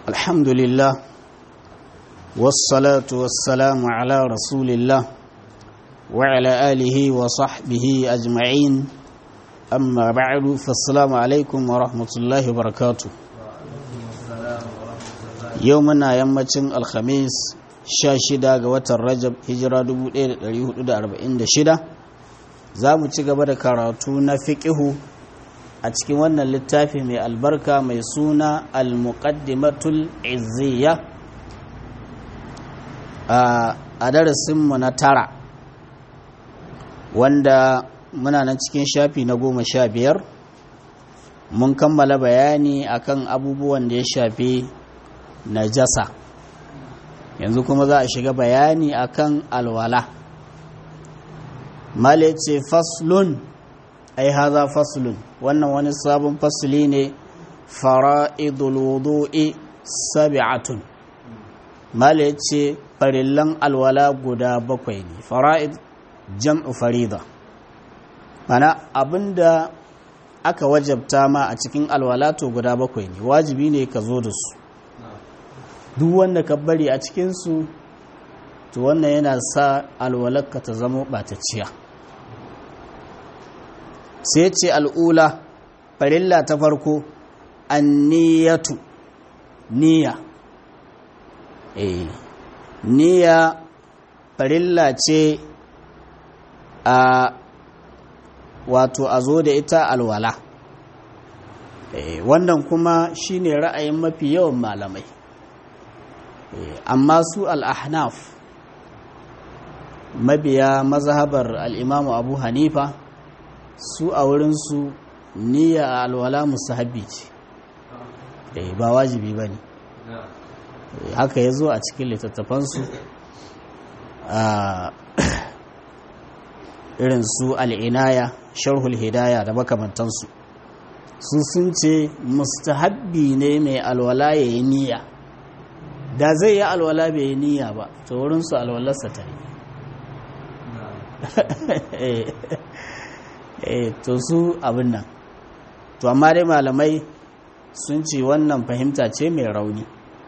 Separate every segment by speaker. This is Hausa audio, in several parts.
Speaker 1: الحمد لله والصلاة والسلام على رسول الله وعلى آله وصحبه أجمعين أما بعد فالسلام عليكم ورحمة الله وبركاته يومنا يمتن الخميس شاشدا قوة الرجب هجرة 1446 za mu ci gaba da karatu na fiƙihu a cikin wannan littafi mai albarka mai suna al-muqaddimatul izziya a darasinmu na tara wanda muna nan cikin shafi na goma sha biyar mun kammala bayani akan abubuwan da ya shafi najasa yanzu kuma za a shiga bayani akan alwala male ce faslun ai haza faslun wannan wani sabon fasli ne fara'idul wudu'i sab'atun male ce farillan alwala guda bakwai ne fara'id jam'u farida mana abinda aka wajabta ma a cikin alwala to guda bakwai ne wajibi ne ka zo da su duk wanda ka bari a cikinsu to wannan yana sa alwalarka ta zama ɓatacciya sai ce al'ula farilla ta farko anniyatu niyya eh niyya farilla ce a wato a zo da ita alwala wannan kuma shine ra'ayin mafi yawan malamai amma su al'ahnaf mabiya mazhabar al'imamu abu hanifa su a wurinsu niyya a alwala musahabi ce ba wajibi ba ne haka ya zo a cikin littattafansu a irin su al'inaya sharhul hidaya da makamantansu su sun ce mustahabbi ne mai alwala ya yi niyya da zai yi alwala bai yi niyya ba to wurinsu alwalarsa ta yi eh to su abin nan to amma dai malamai sun ce wannan fahimta ce mai rauni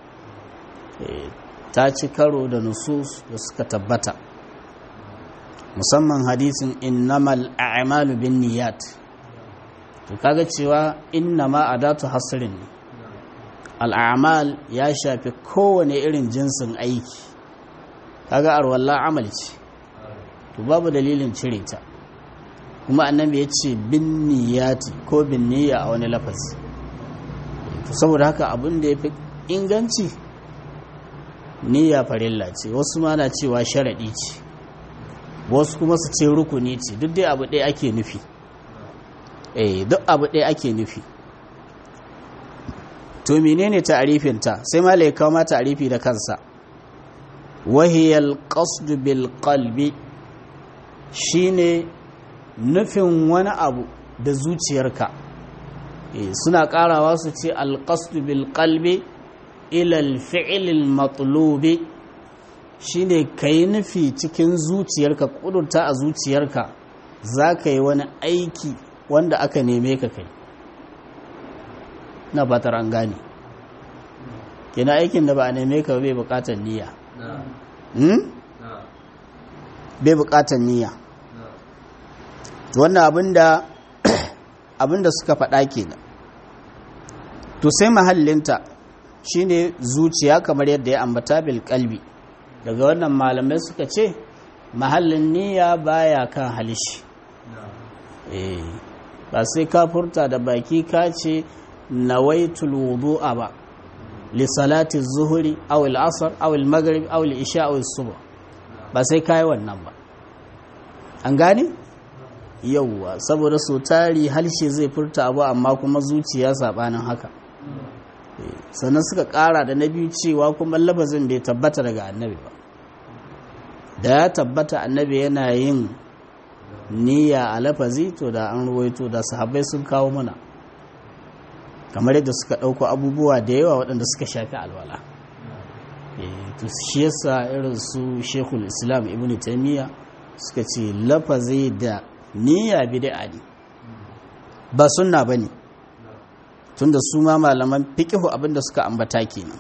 Speaker 1: ta ci karo da nusus da suka tabbata musamman hadisin innamal a'malu bin niyyat to kaga cewa innama adatu hasrin ne al'amal ya shafi kowane irin jinsin aiki kaga arwalla amal ce to babu dalilin cire ta kuma annabi ya ce bin niyyati ko bin niyya a wani lafazi to saboda haka abin da ya fi inganci niyya farilla ce wasu ma na cewa sharaɗi ce wasu kuma su ce rukuni ce duk dai abu ɗaya ake nufi eh duk abu ɗaya ake nufi to menene ta'arifinta sai ma lai kawo ma ta'arifi da kansa wahiyal qasd bil qalbi shine nufin wani abu da zuciyarka suna karawa su ce alƙasdu bil qalbi ilal fi'ilil matlubi shine ka yi nufi cikin zuciyarka ƙudurta a zuciyarka za ka yi wani aiki wanda aka neme ka kai na fatar an gane kina aikin da ba a neme ka bai buƙatar niyya bai buƙatar niyya wannan abinda abinda suka faɗa kenan to sai mahallinta shine zuciya kamar yadda ya ambata bil kalbi daga wannan malamai suka ce mahallin niyya baya kan halishi eh ba sai ka furta da baki ka ce nawaitul wudu'a ba li salati zuhuri aw al asr aw al maghrib aw al isha aw al subh ba sai kai wannan ba an gane yauwa saboda so tari halshe zai furta abu amma kuma zuciya sabanin haka sannan suka kara da na biyu cewa kuma labazin bai tabbata daga annabi ba da ya tabbata annabi yana yin niyya a lafazi to da an ruwaito da sahabbai sun kawo mana kamar yadda suka ɗauko abubuwa da yawa waɗanda suka shafi alwala to shi yasa irin su shekul islam ibn taimiyya suka ce lafazi da niyya bid'a ne ba sunna bane tunda su ma malaman fiqihu abinda suka ambata kenan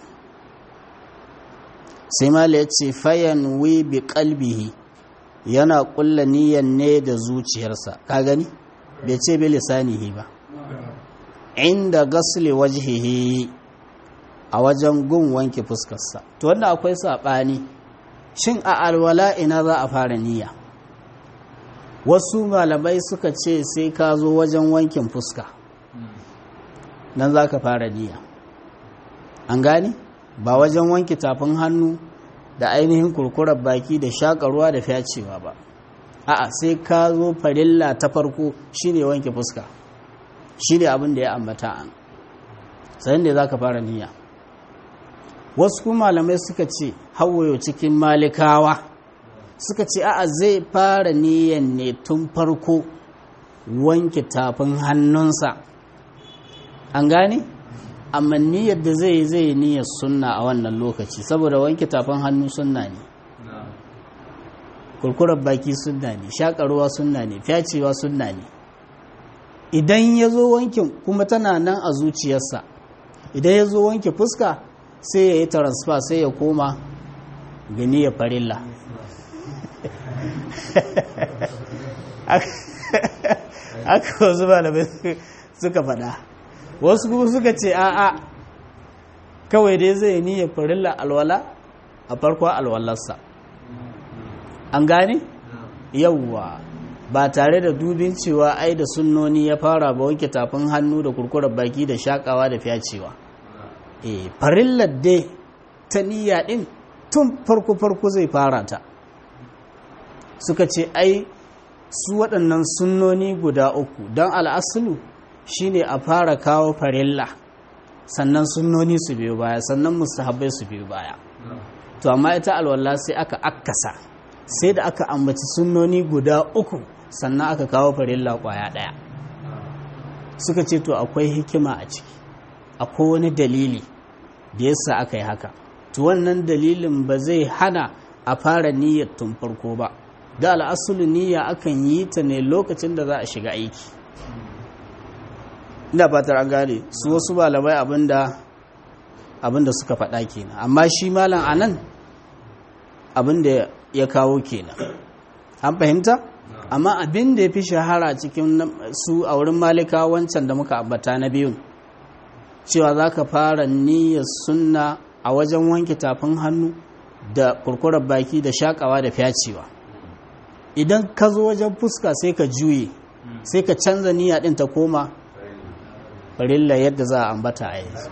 Speaker 1: sai mala yace fayan wi bi qalbihi yana kulla niyyar ne da zuciyarsa ka gani bai ce bi lisanihi ba inda gasli wajhihi a wajen gun wanke fuskarsa to wanda akwai saɓani shin a alwala ina za a fara niyya wasu malamai suka ce sai ka zo wajen wankin fuska nan za ka fara niyya an gani ba wajen wanke tafin hannu da ainihin kurkurar baki da shakarwa da fyacewa ba a'a sai ka zo farilla ta farko shine wanke fuska shi ne abin da ya ambata an sayin da za ka fara niyya wasu kuma malamai suka ce hawayo cikin malikawa suka ce a'a zai fara niyyan ne tun farko wanke tafin hannunsa an gane amma niyyar da zai zai niyyar sunna a wannan lokaci saboda wanke tafin hannu sunna ne kurkurar baki sunna ne shakarwa sunna ne fyacewa sunna ne idan ya zo wankin kuma tana nan a zuciyarsa idan ya zo wanke fuska sai ya yi transfer sai ya koma gani ya farilla aka wasu malamai suka faɗa wasu kuma suka ce a'a kawai dai zai yi ya farilla alwala a farkon alwalarsa an gane yawwa ba tare da dubin cewa ai da sunnoni ya fara ba wanke tafin hannu da kurkurar baki da shakawa da fyacewa e farillar dai ta niyya din tun farko farko zai fara ta suka ce ai su waɗannan sunnoni guda uku don al'asulu shine a fara kawo farilla sannan sunnoni su biyu baya sannan mustahabbai su biyu baya to amma ita alwala sai aka akkasa sai da aka ambaci sunnoni guda uku sannan aka kawo farilla kwaya ɗaya suka ce to akwai hikima a ciki akwai wani dalili da yasa aka yi haka to wannan dalilin ba zai hana a fara niyyar tun farko ba da al'asulu niyya akan yi ta ne lokacin da za a shiga aiki ina fatar an gane su wasu malamai abinda abinda suka faɗa kenan amma shi malam anan abinda ya kawo kenan an fahimta amma abin da ya fi shahara cikin su a wurin malika wancan da muka ambata na biyun cewa za ka fara niyyar sunna a wajen wanke tafin hannu da kurkurar baki da shakawa da fyacewa idan ka zo wajen fuska sai ka juye sai ka canza niyya din ta koma farilla yadda za a ambata a yanzu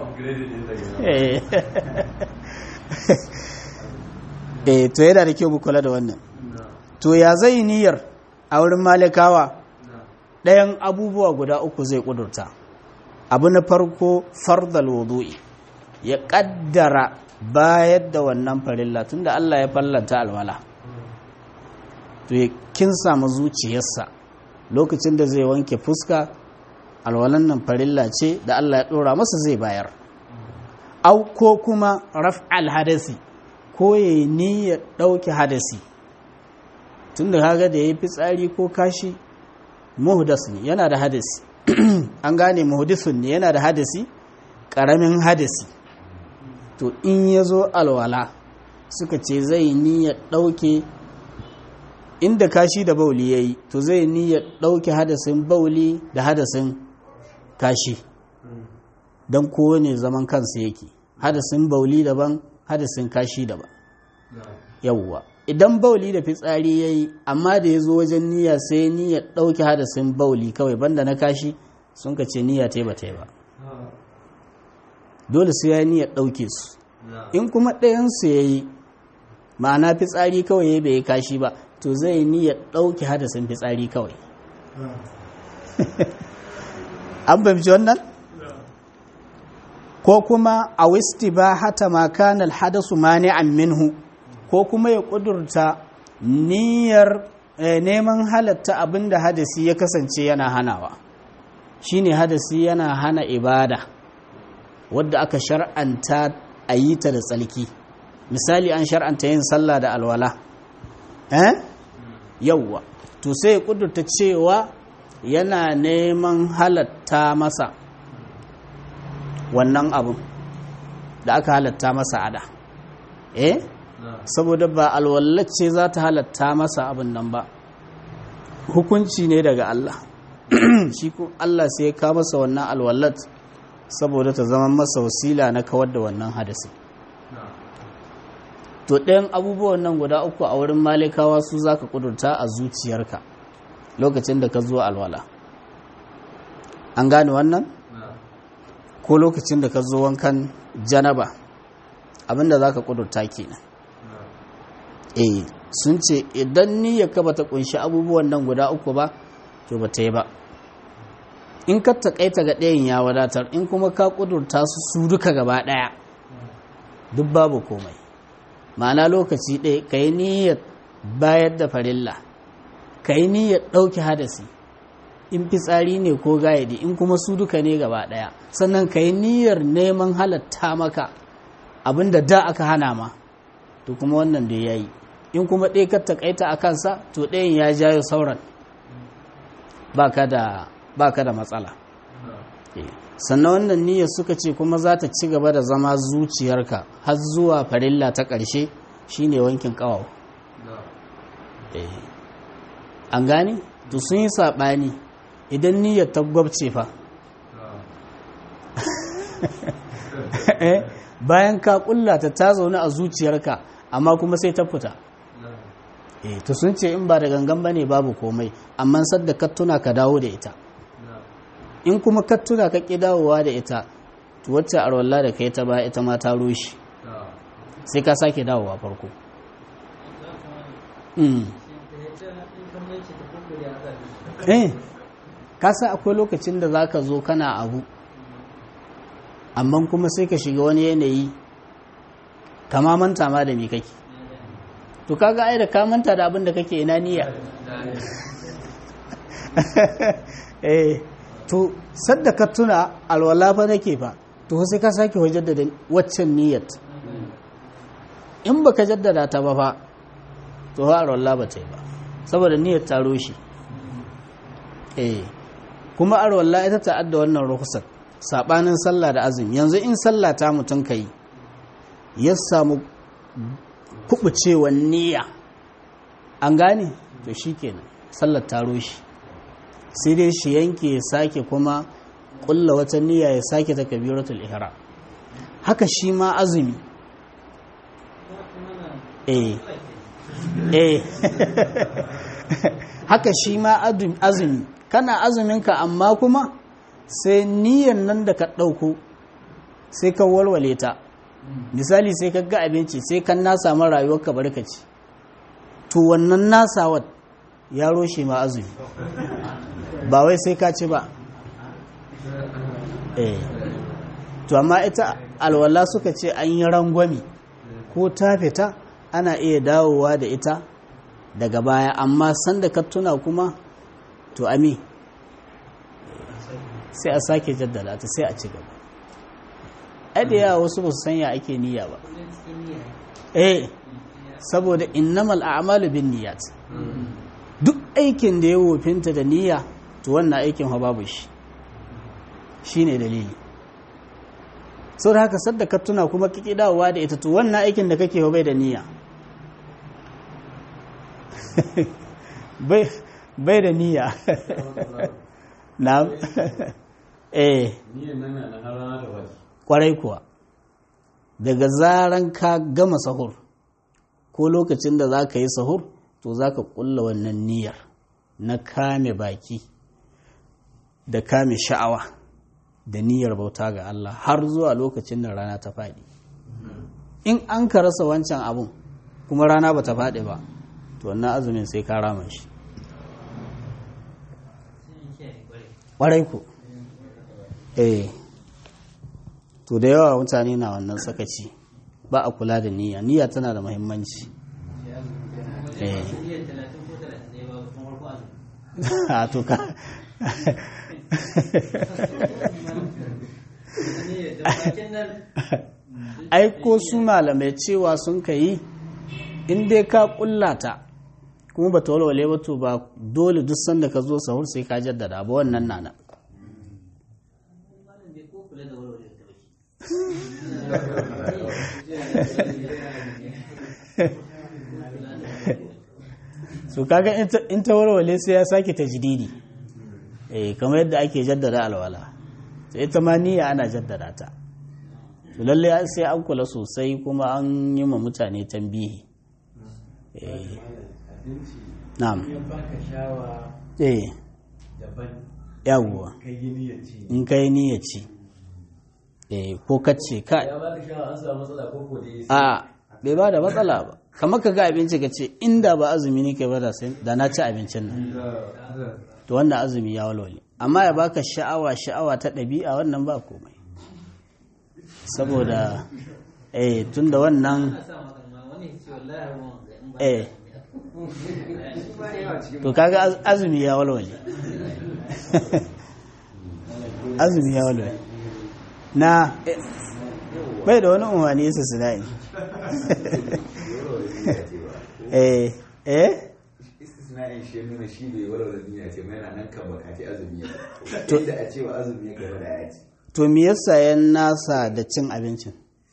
Speaker 1: eh to yana da kyau mu kula da wannan to ya zai niyyar a wurin malikawa ɗayan abubuwa guda uku zai ƙudurta abu na farko fardal wudu'i ya ƙaddara bayar da wannan farilla tunda Allah ya fallanta alwala to ya kin samu zuciyarsa lokacin da zai wanke fuska alwalan nan farilla ce da Allah ya ɗora masa zai bayar au ko kuma raf'al hadasi ko ya ni ya ɗauke hadasi tun da kaga da ya yi fitsari ko kashi muhdas ne yana da hadasi an gane muhdisun ne yana da hadasi ƙaramin hadasi to in ya zo alwala suka ce zai niyyar ɗauke inda kashi da bauli ya yi to zai niyyar ɗauke hadasin bauli da hadasin kashi don kowane zaman kansa yake hadasin bauli daban hadasin kashi daban yawwa idan bauli da fitsari ya yi amma da ya zo wajen niyya sai niyyar ɗauke hadasin bauli kawai banda na kashi sun ka ce niyya ta yi ba ta yi ba dole sai ya niyyar ɗauke su in kuma ɗayansu ya yi ma'ana fitsari kawai ya bai kashi ba to zai niyyar ɗauke hadasin fitsari kawai an fahimci wannan ko kuma a wisti ba hata makanar hadasu mani'an minhu ko kuma ya ƙudurta niyyar neman halatta abinda hadasi ya kasance yana hanawa shine hadasi yana hana ibada wadda aka shar'anta a yi ta da tsalki misali an shar'anta yin sallah da alwala eh yawwa to sai ya kudurta cewa yana neman halatta masa wannan abun da aka halatta masa ada eh saboda ba alwallace za ta halatta masa abin nan ba hukunci ne daga Allah shi ko Allah sai ya kawo masa wannan alwallat saboda ta zama masa wasila na kawar da wannan hadasi to ɗayan abubuwan nan guda uku a wurin malikawa su za ka ƙudurta a zuciyarka lokacin da ka zo alwala an gane wannan ko lokacin da ka zo wankan janaba abinda za ka ƙudurta kenan eh sun ce idan niyyar ka bata kunshi abubuwan nan guda uku ba to ba ta yi ba in ka taƙaita ga ɗayan ya wadatar in kuma ka ƙudurta su su duka gaba ɗaya duk babu komai ma'ana lokaci ɗaya ka yi niyyar bayar da farilla ka yi niyyar ɗauki hadasi in fitsari ne ko gayadi in kuma su duka ne gaba ɗaya sannan ka yi niyyar neman halatta maka abinda da aka hana ma to kuma wannan da ya yi in kuma ɗaya ka taƙaita a kansa to ɗayan ya jayo sauran ba ka da matsala sannan wannan niyyar suka ce kuma za ta ci gaba da zama zuciyarka har zuwa farilla ta ƙarshe shine wankin ƙawawa an gane to sun yi saɓani idan niyyar ta gwabce fa bayan ka ƙullata ta zaune a zuciyarka amma kuma sai ta fita to sun ce in ba da gangan ba ne babu komai amma sadda ka tuna ka dawo da ita in kuma ka tuna ka ƙi dawowa da ita to wacce arwalla da kai ta ba ita ma ta rushe sai ka sake dawowa farko eh ka sa akwai lokacin da za ka zo kana abu amma kuma sai ka shiga wani yanayi kama manta ma da me kake to kaga ai da ka manta da abin da kake ina niyya eh to sadda ka tuna alwala fa nake fa to sai ka sake wajen da waccan niyyat in baka jaddada ta ba fa to ha alwala ba ta yi ba saboda niyyar ta roshi eh kuma alwala ita ta adda wannan rukhsar sabanin sallah da azumi yanzu in sallah ta mutun kai ya samu kubucewa niyya an gane to shikenan sallar ta roshi sai dai shi yanke ya sake kuma kulla wata niyya ya sake ta kabiratul ihram haka shi ma azumi eh eh haka shi ma azumi kana azuminka amma kuma sai niyyan nan da ka ɗauko sai ka walwale ta misali sai ka ga abinci sai kan na samu rayuwar ka barkaci to wannan nasawar ya roshe ma azumi ba wai sai ka ci ba eh to amma ita alwala suka ce an yi rangwami ko ta fita ana iya dawowa da ita daga baya amma sanda ka tuna kuma to ami sai a sake jaddada ta sai a ci gaba ai da yawa wasu ba su sanya ake niyya ba eh saboda innamal a'malu bin niyyat duk aikin da ya wofinta da niyya to wannan aikin ha babu shi shine dalili sau da haka sadda ka tuna kuma kiki dawowa da ita to wannan aikin da kake bai da niyya bai da niyya na eh kwarai kuwa daga zaran ka gama sahur ko lokacin da za ka yi sahur to za ka kulla wannan niyyar na kame baki da kame sha'awa da niyyar bauta ga Allah har zuwa lokacin da rana ta faɗi in an ka rasa wancan abun kuma rana ba ta faɗi ba to wannan azumin sai ka rama shi ƙwarai ku eh to da yawa mutane na wannan sakaci ba a kula da niyya niyya tana da muhimmanci eh a to ka ai ko su malamai cewa sun ka yi in dai ka kullata kuma ba ta walwale ba to ba dole duk sanda ka zo sahur sai ka jaddada ba wannan nana so kaga in ta warware sai ya sake tajdidi eh kamar yadda ake jaddada alwala sai ita ma niyya ana jaddada ta to lalle sai an kula sosai kuma an yi ma mutane tambihi eh na'am eh yawwa in kai niyya ci eh ko kace ka a bai ba da matsala ba kamar ka ga abinci ka ce inda ba azumi ne kai ba da na ci abincin nan to wannan azumi ya walwale amma ya baka sha'awa sha'awa ta ɗabi'a wannan ba komai saboda eh tunda wannan eh to kaga azumi ya walwale azumi ya walwale na bai da wani umarni su sinai eh eh
Speaker 2: istisna'in shi nuna shi bai walwala duniya ce mai nan kan bakati azumi ya
Speaker 1: To-
Speaker 2: to da a cewa azumi ya gaba da ya ci
Speaker 1: to me yasa yan nasa da cin abincin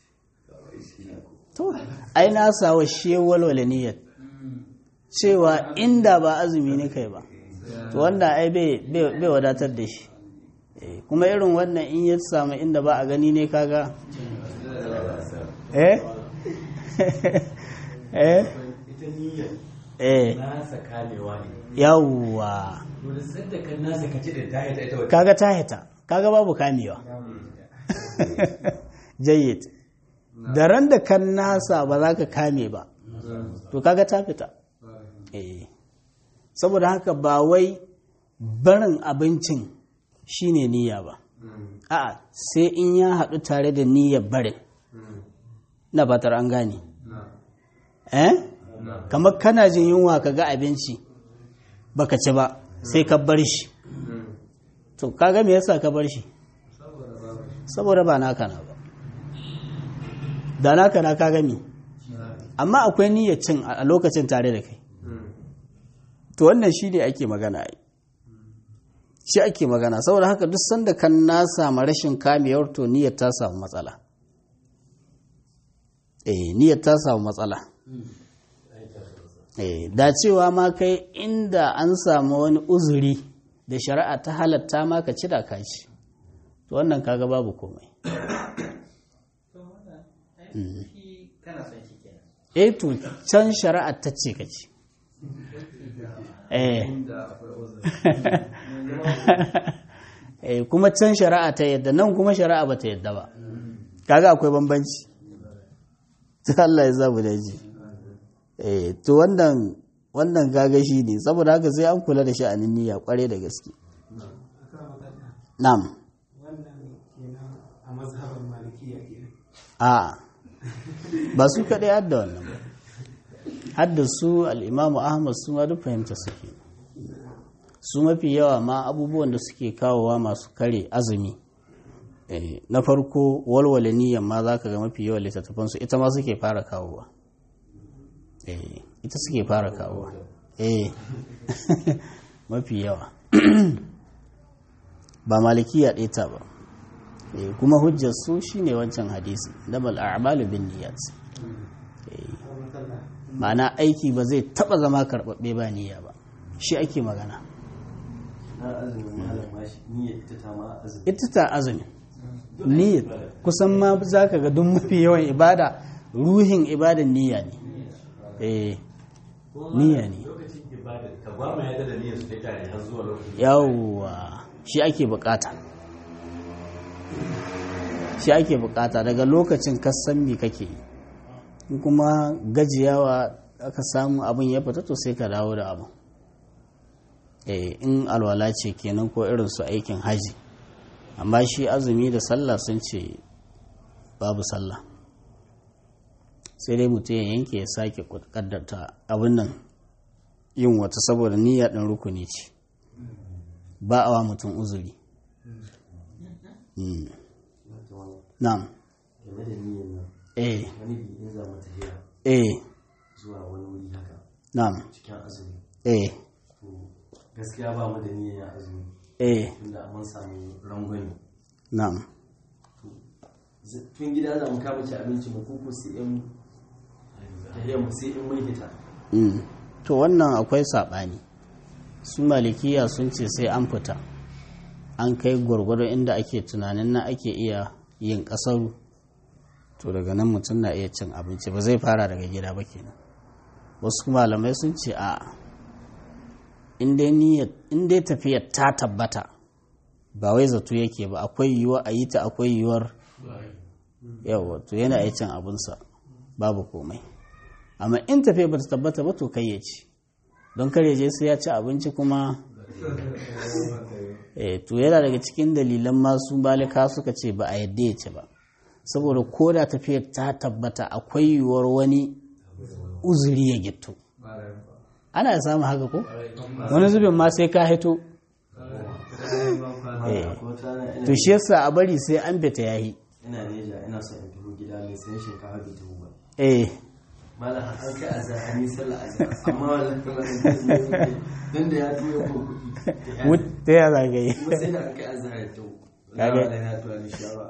Speaker 1: to ai nasa wa shi walwala niyyar cewa inda ba azumi ne kai ba to wanda ai bai bai- bai wadatar da shi Eh, kuma irin wannan in ya samu inda ba a gani ne kaga eh eh
Speaker 3: ita niyyar
Speaker 1: eh
Speaker 3: nasa kamewa ne
Speaker 1: yawwa
Speaker 3: to da sadda kan nasa ka ci da ta yi ta ita wata
Speaker 1: kaga ta hita kaga babu kamewa jayyid da ran da kan nasa ba za ka kame ba to kaga ta fita eh saboda haka ba wai barin abincin shine niyya ba a'a sai in ya haɗu tare da niyyar barin na batar an gane eh kamar kana jin yunwa ka ga abinci baka ci ba sai ka bar shi to kaga me yasa ka bar shi saboda ba naka na ba da naka na kaga me amma akwai niyyar cin a lokacin tare da kai to wannan shi ne ake magana ai shi ake magana saboda haka duk sanda kan na samu rashin kamewar to niyyar ta samu matsala eh niyyar ta samu matsala eh da cewa ma kai inda an samu wani uzuri da shari'a ta halatta ma ka ci da ka ci to wannan kaga babu komai eh to can shari'a ta ce ka ci eh eh kuma can shari'a ta yadda nan kuma shari'a ba ta yadda ba kaga akwai bambanci ta Allah ya zabu da ji eh to wannan wannan gaga shi ne saboda haka sai an kula da sha'anin niyya kware da gaske na'am
Speaker 4: wannan kenan a mazhaban malikiya kenan
Speaker 1: a ba su kaɗai hadda wannan ba hadda su al'imamu ahmad su ma duk fahimta suke su mafi yawa ma abubuwan da suke kawowa masu kare azumi Eh, na farko walwale niyyar ma za ka ga mafi yawan littattafansu ita ma suke fara kawowa Eh, ita suke fara kawowa eh mafi yawa ba malikiya ɗaya ta ba Eh, kuma hujjar su shine wancan hadisi damal a'malu bin niyyat Eh, ma'ana aiki ba zai taba zama karɓaɓɓe ba niyya ba shi ake magana
Speaker 3: na azumin malam ma shi niyyar ita ta ma azumi
Speaker 1: ita ta azumi niyyat kusan ma za ka ga duk mafi yawan ibada ruhin ibadan niyya ne eh niyya ne
Speaker 3: lokacin ibada ka ba mu yadda da niyyar su ta tare har zuwa lokacin
Speaker 1: yawwa shi ake bukata shi ake bukata daga lokacin kasan me kake yi in kuma gajiyawa aka samu abin ya fita to sai ka dawo da abin eh in alwala ce kenan ko irin su aikin haji amma shi azumi da sallah sun ce babu sallah sai dai mutum ya yanke ya sake kaddarta abin nan yin wata saboda niyya ɗin rukuni ce ba a wa mutum uzuri Mm. na'am
Speaker 3: game da niyyar nan
Speaker 1: eh
Speaker 3: wani bi in za mu tafiya
Speaker 1: eh
Speaker 3: zuwa wani wuri haka
Speaker 1: na'am
Speaker 3: cikin azumi
Speaker 1: eh
Speaker 3: to gaskiya ba mu da niyyar yin azumi
Speaker 1: eh
Speaker 3: tunda mun samu rangwani
Speaker 1: na'am
Speaker 3: Z- tun gida za mu kama ci abinci mu kuku sai in tahiyar mu sai in mun hita
Speaker 1: Mm. to wannan akwai saɓani su malikiya sun ce sai an fita an kai gwargwado inda ake tunanin na ake iya yin ƙasaru to daga nan mutum na iya cin abinci ba zai fara daga gida ba kenan wasu malamai sun ce a in dai tafiyar ta tabbata ba wai zato yake ba akwai yiwuwa a yi ta akwai yiwuwar yawa to yana iya cin abinsa babu komai amma in tafiya ba ta tabbata ba to kai ya ci don kar ya je sai ya ci abinci kuma eh to yana daga cikin dalilan masu balika suka ce ba a yadda ya ci ba saboda ko da tafiyar ta tabbata akwai yiwuwar wani uzuri ya gitto ana samun haka ko wani zubin ma sai ka hito Eh.
Speaker 3: ko ta rana ina
Speaker 1: to shi yasa a bari sai an bita yayi
Speaker 3: ina neja ina son in tafi gida mai sayan shinkafa bai tafi ba
Speaker 1: eh
Speaker 3: malam an kai azhar an yi sallah azhar amma wallahi malam dan da ya tuyo ko kuɗi
Speaker 1: wut ta ya zagaye
Speaker 3: kuma sai da an kai azhar ya tawo
Speaker 1: Kage.
Speaker 3: wallahi na tuwa ni shawa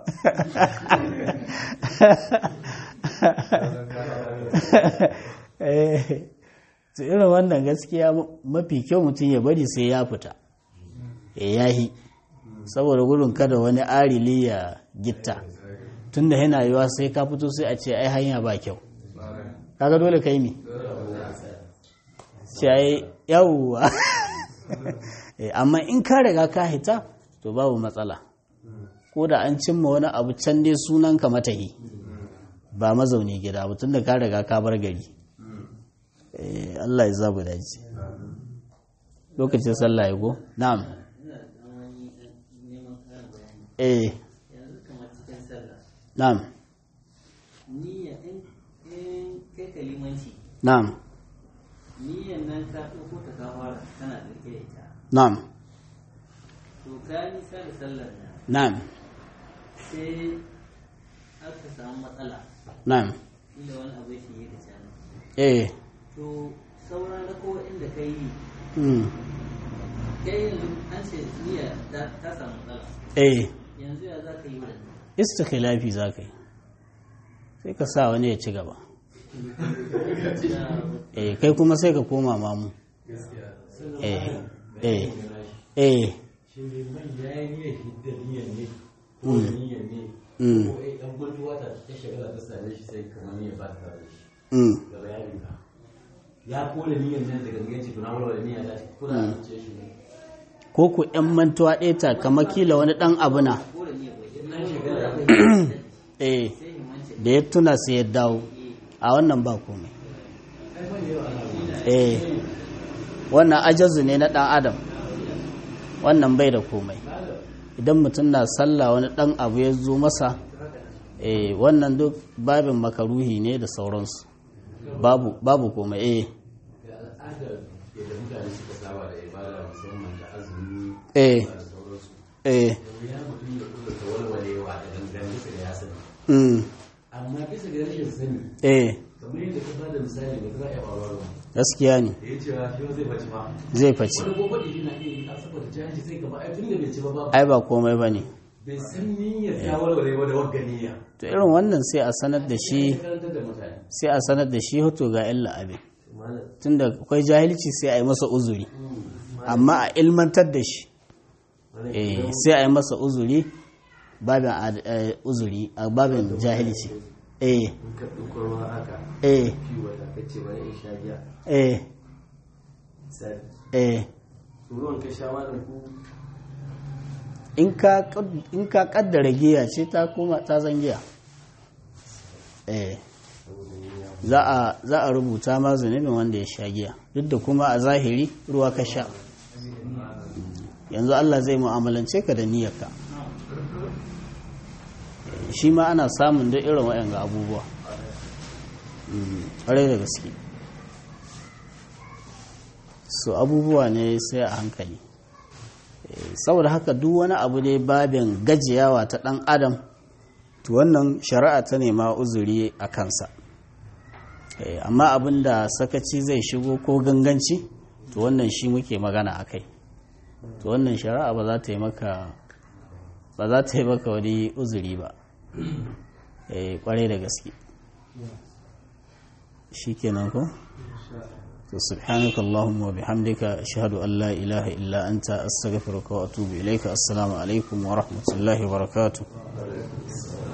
Speaker 1: Eh, to irin wannan gaskiya mafi kyau mutum ya bari sai ya fita ya yahi saboda gudun kada wani arili ya gitta tunda yana yiwa sai ka fito sai a ce ai hanya ba kyau kaga dole kai mi ce ai yawwa Eh, amma in ka riga ka hita to babu matsala ko da an cimma wani abu can dai sunan ka matahi ba mazauni gida ba tunda ka riga ka bar gari Eh, Allah ya zabu dace lokacin sallah ya go na'am eh
Speaker 5: yanzu kamar cikin sallah
Speaker 1: na'am
Speaker 5: niyya in in kai kalimanci
Speaker 1: na'am
Speaker 5: niyyan nan ka ɗauko ta ka fara kana ɗauke da ita
Speaker 1: na'am
Speaker 5: to ka nisa da sallar nan
Speaker 1: na'am
Speaker 5: sai aka samu matsala
Speaker 1: na'am
Speaker 5: inda wani abu shi yi da can
Speaker 1: eh
Speaker 5: to sauran da kowa inda ka yi
Speaker 1: mm.
Speaker 5: kai yanzu an ce niyya ta ta samu matsala
Speaker 1: eh
Speaker 5: yanzu ya za ka yi wannan
Speaker 1: istikhilafi za ka yi sai ka sa wani ya ci gaba eh kai kuma sai ka koma mamu eh eh eh
Speaker 2: shi ne man ya yi niyyar hidda niyyar ne ko
Speaker 1: Mm.
Speaker 2: da niyyar ne
Speaker 1: Mm.
Speaker 2: ko ai dan guntuwa ta ta shagala ta same shi sai kamar niyyar ba ta da shi
Speaker 1: mm.
Speaker 2: ga bayanin ka ya kore niyyar nan daga gangan ciki na walwala niyyar ta ko da an ce shi ne
Speaker 1: ko ku ‘yan mantuwa ɗaya ta kama kila wani ɗan abu na
Speaker 5: ko da niyya bai
Speaker 2: nan shagala
Speaker 1: eh
Speaker 5: sai himanci
Speaker 1: da ya tuna sai ya dawo a wannan ba komai eh wannan ajazu ne na ɗan adam wannan bai da komai idan mutum na sallah wani ɗan abu ya zo masa eh wannan duk babin makaruhi ne da sauransu babu babu komai eh
Speaker 2: da al'adar yadda mutane suka saba da ibada musamman da azumi
Speaker 1: eh
Speaker 2: da sauransu
Speaker 1: eh
Speaker 2: ya mutum ya kula ta walwalewa da gangan bisa da ya sani
Speaker 1: mm,
Speaker 2: amma bisa ga rashin sani
Speaker 1: eh
Speaker 2: kamar yadda ka bada misali da za a yi faruwa
Speaker 1: gaskiya ne
Speaker 2: da ya cewa shi zai bace ma
Speaker 1: zai face
Speaker 2: wani gobe da yana iya yi a saboda jahilci sai gaba ai tun da bai ci ba ba
Speaker 1: ai ba komai ba ne
Speaker 2: bai san niyyar ya walwale ba da wagga niyya
Speaker 1: to irin wannan sai a sanar da shi
Speaker 2: ya karantar da mutane
Speaker 1: sai a sanar da shi hoto ga illa abin
Speaker 3: malam
Speaker 1: tunda akwai jahilci sai a yi masa uzuri amma a ilmantar da shi
Speaker 3: malam
Speaker 1: eh,
Speaker 3: idan
Speaker 1: sai a yi masa uzuri babin ad- eh, uzuri a babin jahilci eh
Speaker 3: in ka ɗauko ruwa haka
Speaker 1: eh
Speaker 3: fiwa da ka ce bari in sha giya
Speaker 1: eh
Speaker 3: sai
Speaker 1: eh
Speaker 3: ruwan ka sha malam ku
Speaker 1: in ka kad- in ka kaddara giya ce ta koma ta zan giya eh za a za a rubuta ma zunubin wanda ya sha giya duk da kuma a zahiri ruwa ka sha yanzu Allah zai mu'amalance ka da niyyarka Eh, shi ma ana samun duk irin waɗanga abubuwa Mm, ƙwarai da gaske so abubuwa ne sai a hankali Eh, saboda haka duk wani abu ne babin gajiyawa ta ɗan adam to wannan shari'a ta nema uzuri a kansa Eh, amma abin da sakaci zai shigo ko ganganci to wannan shi muke magana a kai to wannan shari'a ba za ta yi maka ba za ta yi maka wani uzuri ba eh kwarai da gaske shikenan ko to subhanaka allahumma wa bihamdika ashhadu an la ilaha illa anta astaghfiruka wa atubu ilayka assalamu alaikum wa rahmatullahi wa barakatuh